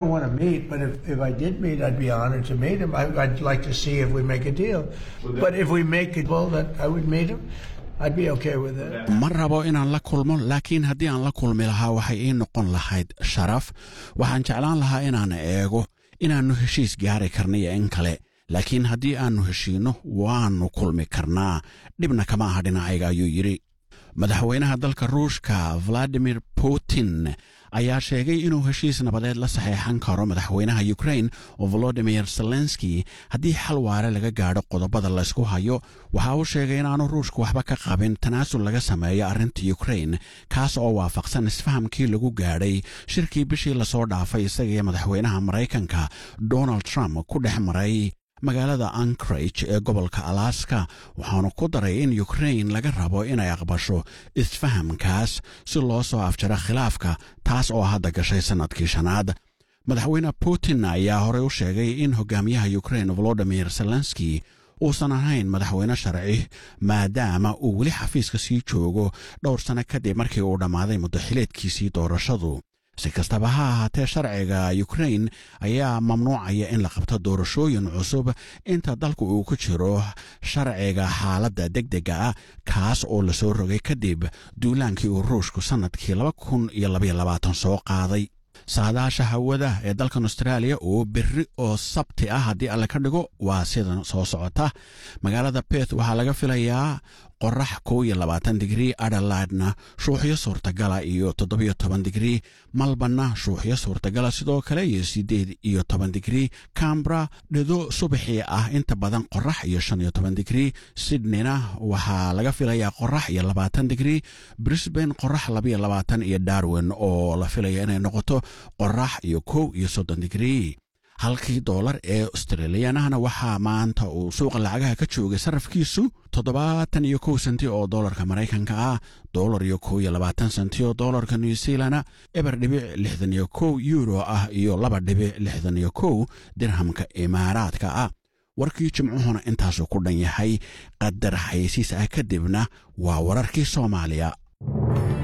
want to meet, but if, if I did meet, I'd be honored to meet him. I, I'd like to see if we make a deal. But if we make a deal that I would meet him, I'd be okay with it. ma rabo inaan la kulmo laakiin haddii aan la kulmi lahaa waxay ii noqon lahayd sharaf waxaan jeclaan lahaa inaan eego inaannu heshiis gaari karna iyo in kale laakiin haddii aannu heshiinno waannu kulmi karnaa dhibna kama aha dhinacayga ayuu yidhi madaxweynaha dalka ruushka valadimir putin ayaa sheegay inuu heshiis nabadeed la saxeexan karo madaxweynaha ukrain volodimir zelenski haddii xal waare laga gaadho qodobada laysku hayo waxa uu sheegay inaanu ruushka waxba ka qabin tanaasul laga sameeyo arrinta ukrain kaas oo waafaqsan isfahamkii lagu gaadhay shirkii bishii lasoo dhaafay isaga iyo madaxweynaha maraykanka donald trump ku dhex maray magaalada ankrage ee gobolka alaska waxaanu ku daray in ukrain laga rabo inay aqbasho isfahamkaas si loo soo afjaro khilaafka taas oo hadda gashay sannadkii shanaad madaxweyne putin ayaa horey u sheegay in hogaamiyaha ukrain volodimir zelenski uusan ahayn madaxweyne sharci maadaama uu weli xafiiska sii joogo dhowr sanno kadib markii uu dhammaaday muddaxileedkiisii doorashadu si kastaba ha ahaatee sharciga ukrain ayaa mamnuucaya in la qabto doorashooyin cusub inta dalku uu ku jiro sharciga xaaladda degdega ah kaas oo lasoo rogay kadib duulaankii uu ruushku sannadkii laba kun iyo labaiyo labaatan soo qaaday saadaasha hawada ee dalkan austraaliya oo berri oo sabti ah haddii alle ka dhigo waa sidan soo socota magaalada beth waxaa laga filayaa qorax kow iyo labaatan digrii adelaidna shuuxyo suurtagala iyo toddobiyo toban digrii malbanna shuuxyo suurtagala sidoo kale iyo siddeed iyo toban digrii cambra dhido subaxii ah inta badan qorax iyo shan iyo toban digrii sydneyna waxaa laga filayaa qorax iyo labaatan digrii brisbane qorax labaiyo labaatan iyo darwin oo la filaya inay noqoto qorax iyo kow iyo soddon digrii halkii doolar ee australiyanahna waxaa maanta uu suuqa lacagaha ka joogay sarafkiisu toddobaatan iyo kow senti oo doolarka maraykanka ah doolar iyo kow iyo labaatan senti oo doolarka new zealana eber dhibic lixdan iyo kow euro ah iyo laba dhibic lixdan iyo kow dirhamka imaaraadka ah warkii jimcuhuna intaasuu ku dhan yahay qadar xayeysiis ah kadibna waa wararkii soomaaliya